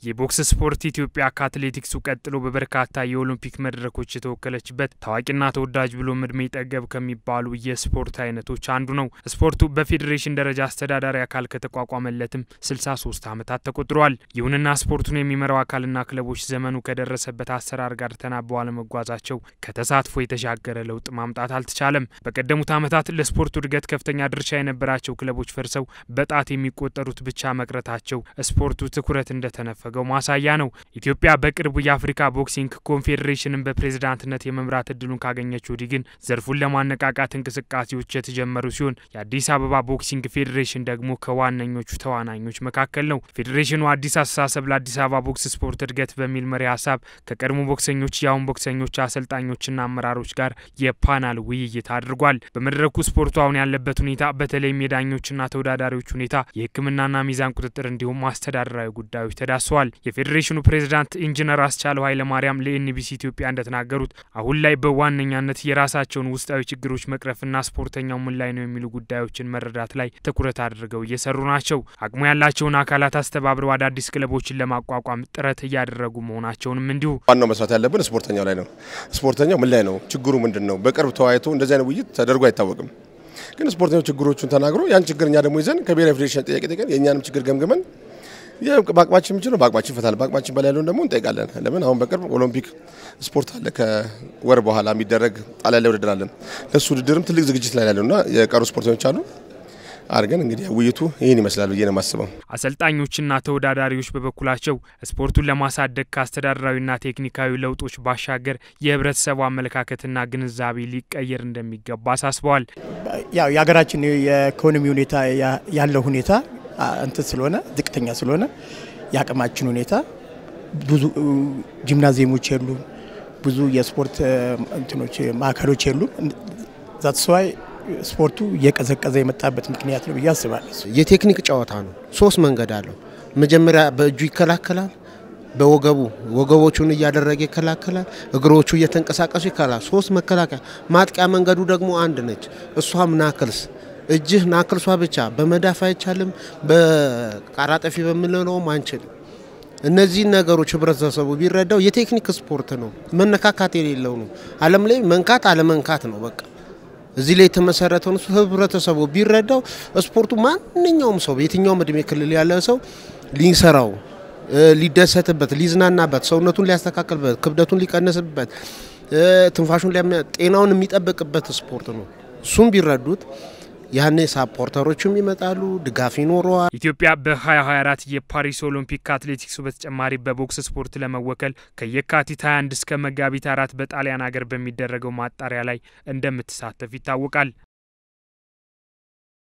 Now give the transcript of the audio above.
የቦክስ ስፖርት ኢትዮጵያ ከአትሌቲክሱ ቀጥሎ በበርካታ የኦሎምፒክ መድረኮች የተወከለችበት ታዋቂና ተወዳጅ ብሎም እድሜ ጠገብ ከሚባሉ የስፖርት አይነቶች አንዱ ነው። ስፖርቱ በፌዴሬሽን ደረጃ አስተዳዳሪ አካል ከተቋቋመለትም 63 ዓመታት ተቆጥረዋል። ይሁንና ስፖርቱን የሚመራው አካልና ክለቦች ዘመኑ ከደረሰበት አሰራር ጋር ተናበው አለመጓዛቸው ከተሳትፎ የተሻገረ ለውጥ ማምጣት አልተቻለም። በቀደሙት ዓመታት ለስፖርቱ እድገት ከፍተኛ ድርሻ የነበራቸው ክለቦች ፈርሰው በጣት የሚቆጠሩት ብቻ መቅረታቸው ስፖርቱ ትኩረት እንደተነፈገው ማሳያ ነው። ኢትዮጵያ በቅርቡ የአፍሪካ ቦክሲንግ ኮንፌዴሬሽንን በፕሬዝዳንትነት የመምራት እድሉን ካገኘች ወዲህ ግን ዘርፉን ለማነቃቃት እንቅስቃሴዎች የተጀመሩ ሲሆን የአዲስ አበባ ቦክሲንግ ፌዴሬሽን ደግሞ ከዋነኞቹ ተዋናኞች መካከል ነው። ፌዴሬሽኑ አዲስ አስተሳሰብ ለአዲስ አበባ ቦክስ ስፖርት እድገት በሚል መሪ ሀሳብ ከቀድሞ ቦክሰኞች፣ የአሁን ቦክሰኞች፣ አሰልጣኞችና አመራሮች ጋር የፓናል ውይይት አድርጓል። በመድረኩ ስፖርቱ አሁን ያለበት ሁኔታ በተለይም የዳኞችና ተወዳዳሪዎች ሁኔታ፣ የሕክምናና ሚዛን ቁጥጥር እንዲሁም አስተዳደራዊ ጉዳዮች ተዳስሰዋል። የፌዴሬሽኑ ፕሬዝዳንት ኢንጂነር አስቻለው ኃይለማርያም ለኤንቢሲ ኢትዮጵያ እንደተናገሩት አሁን ላይ በዋነኛነት የራሳቸውን ውስጣዊ ችግሮች መቅረፍና ስፖርተኛው ምን ላይ ነው የሚሉ ጉዳዮችን መረዳት ላይ ትኩረት አድርገው እየሰሩ ናቸው። አቅሙ ያላቸውን አካላት አስተባብረው አዳዲስ ክለቦችን ለማቋቋም ጥረት እያደረጉ መሆናቸውንም እንዲሁ ዋናው መስራት ያለብን ስፖርተኛው ላይ ነው። ስፖርተኛው ምን ላይ ነው ችግሩ ምንድን ነው? በቅርብ ተወያይቶ እንደዚህ አይነት ውይይት ተደርጎ አይታወቅም። ግን ስፖርተኛው ችግሮቹን ተናግሮ ያን ችግር እኛ ደግሞ ይዘን ከብሔራዊ ፌዴሬሽን ጥያቄ ጠይቀን የእኛንም ችግር ገምግመን በአቅማችን የምንችለው በአቅማችን ይፈታል። በአቅማችን በላይ ያለውን ደግሞ እንጠይቃለን። ለምን አሁን በቅርብ ኦሎምፒክ ስፖርት አለ። ከወር በኋላ የሚደረግ ጣሊያን ላይ ውድድር አለን። ለእሱ ውድድርም ትልቅ ዝግጅት ላይ ያለውና የቀሩ ስፖርተኞች አሉ አድርገን እንግዲህ ውይይቱ ይህን ይመስላል ብዬ ነው የማስበው። አሰልጣኞችና ተወዳዳሪዎች በበኩላቸው ስፖርቱን ለማሳደግ ከአስተዳደራዊና ቴክኒካዊ ለውጦች ባሻገር የህብረተሰቡ አመለካከትና ግንዛቤ ሊቀየር እንደሚገባ አሳስበዋል። ያው የሀገራችን የኢኮኖሚ ሁኔታ ያለው ሁኔታ እንትን ስለሆነ ዝቅተኛ ስለሆነ የአቅማችን ሁኔታ ብዙ ጂምናዚየሞች የሉ፣ ብዙ የስፖርት እንትኖች ማዕከሎች የሉ። ዛትስዋይ ስፖርቱ እየቀዘቀዘ የመጣበት ምክንያት ነው ብዬ አስባለሁ። የቴክኒክ ጨዋታ ነው። ሶስት መንገድ አለው። መጀመሪያ በእጁ ይከላከላል፣ በወገቡ ወገቦቹን እያደረገ ይከላከላል፣ እግሮቹ እየተንቀሳቀሱ ይከላል። ሶስት መከላከያ። ማጥቂያ መንገዱ ደግሞ አንድ ነች። እሷም ናክልስ እጅህ ናክልሷ ብቻ በመዳፍ አይቻልም። በቃራጠፊ በምንለውም አንችልም። እነዚህን ነገሮች ህብረተሰቡ ቢረዳው የቴክኒክ ስፖርት ነው፣ መነካካት የሌለው ነው። ዓለም ላይ መንካት አለመንካት ነው በቃ እዚህ ላይ የተመሰረተውን ህብረተሰቡ ቢረዳው ስፖርቱ ማንኛውም ሰው በየትኛውም እድሜ ክልል ያለ ሰው ሊሰራው፣ ሊደሰትበት፣ ሊዝናናበት፣ ሰውነቱን ሊያስተካክልበት፣ ክብደቱን ሊቀንስበት፣ ትንፋሹን ጤናውን የሚጠብቅበት ስፖርት ነው። እሱም ቢረዱት ያኔ ሳፖርተሮችም ይመጣሉ፣ ድጋፍ ይኖረዋል። ኢትዮጵያ በ2024 የፓሪስ ኦሎምፒክ ከአትሌቲክሱ በተጨማሪ በቦክስ ስፖርት ለመወከል ከየካቲት 21 እስከ መጋቢት አራት በጣሊያን ሀገር በሚደረገው ማጣሪያ ላይ እንደምትሳተፍ ይታወቃል።